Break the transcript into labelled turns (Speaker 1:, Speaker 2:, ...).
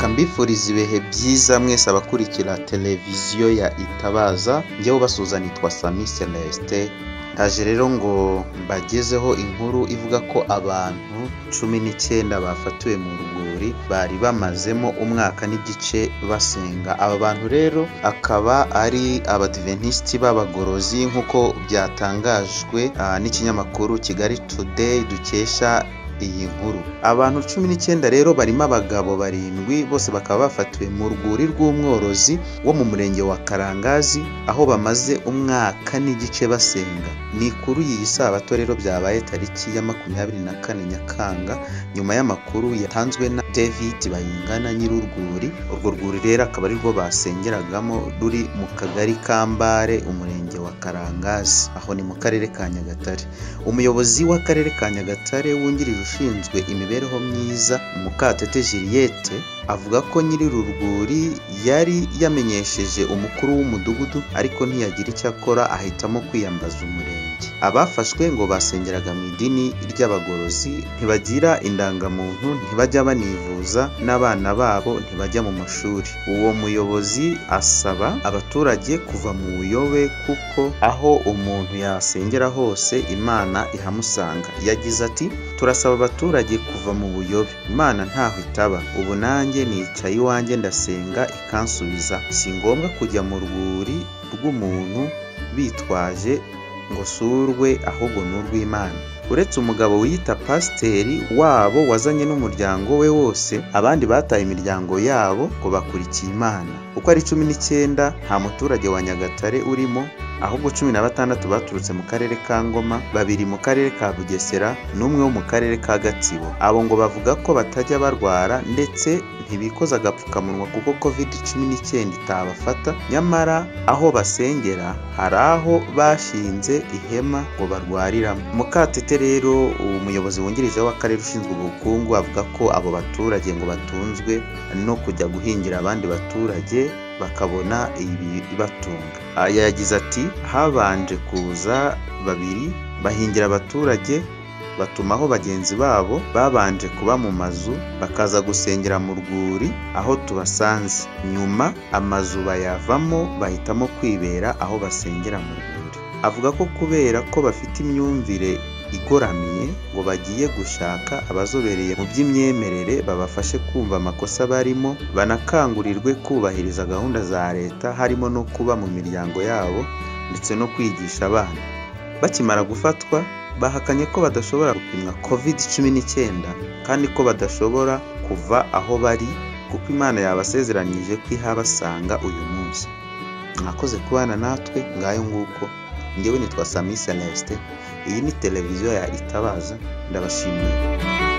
Speaker 1: mbifuriza ibihe byiza mwese abakurikira televiziyo ya Itabaza njyewe ubasuhuza nitwa Sami Celestin ndaje rero ngo mbagezeho inkuru ivuga ko abantu cumi n'icyenda bafatiwe mu rugori bari bamazemo umwaka n'igice basenga aba bantu rero akaba ari abadiventisiti b'abagorozi nk'uko byatangajwe ah, n'ikinyamakuru kigali today dukesha iyi nkuru abantu cumi n'icyenda rero barimo abagabo barindwi bose bakaba bafatiwe mu rwuri rw'umworozi wo mu murenge wa karangazi aho bamaze umwaka n'igice basenga ni kuri iyi sabato rero byabaye tariki ya makumyabiri na kane nyakanga nyuma y'amakuru yatanzwe na david bayingana nyir'urwuri urwo rwuri rero akaba ari rwo basengeragamo ruri mu kagari kambare umurenge wa karangazi aho ni mu karere ka nyagatare umuyobozi w'akarere ka nyagatare wungirije ushinzwe imibereho myiza mukatete juliette avuga ko nyiri uru rwuri yari yamenyesheje umukuru w'umudugudu ariko ntiyagira icyo akora ahitamo kwiyambaza umurenge abafashwe ngo basengeraga mu idini ry'abagorozi ntibagira indangamuntu ntibajya banivuza n'abana babo ntibajya mu mashuri uwo muyobozi asaba abaturage kuva mu buyobe kuko aho umuntu yasengera hose imana ihamusanga yagize ati turasaba abaturage kuva mu buyobe imana ntaho itaba ubu nanjye nicaye iwanjye ndasenga ikansubiza si ngombwa kujya mu rwuri rw'umuntu bitwaje ngo surwe ahubwo ni urw'imana uretse umugabo wiyita pasiteri wabo wazanye n'umuryango we wose abandi bataye imiryango yabo ngo bakurikiye imana uko ari cumi n'icyenda nta muturage wa nyagatare urimo ahubwo cumi na batandatu baturutse mu karere ka ngoma babiri mu karere ka bugesera n'umwe wo mu karere ka gatsibo abo ngo bavuga ko batajya barwara ndetse ntibikoza agapfukamunwa kuko covid cumi n'icyenda itabafata nyamara aho basengera hari aho bashinze ihema ngo barwariramo mukatete rero umuyobozi wungirije w'akarere ushinzwe ubukungu avuga ko abo baturage ngo batunzwe no kujya guhingira abandi baturage bakabona ibibatunga Ah, yagize ati habanje kuza babiri bahingira abaturage batumaho bagenzi babo babanje kuba mu mazu bakaza gusengera mu rwuri aho tubasanze nyuma amazu bayavamo bahitamo kwibera aho basengera mu rwuri avuga ko kubera ko bafite imyumvire igoramye ngo bagiye gushaka abazobereye mu by'imyemerere babafashe kumva amakosa barimo banakangurirwe kubahiriza gahunda za leta harimo no kuba mu miryango yabo ndetse no kwigisha abana bakimara gufatwa bahakanye ko badashobora gupimwa covid cumi n'icyenda kandi ko badashobora kuva aho bari kuko imana yabasezeranyije ko ihabasanga uyu munsi mwakoze kubana natwe ngayo nguko ngewe nitwa sami celestin iyi ni televiziyo ya itabaza ndabashimiye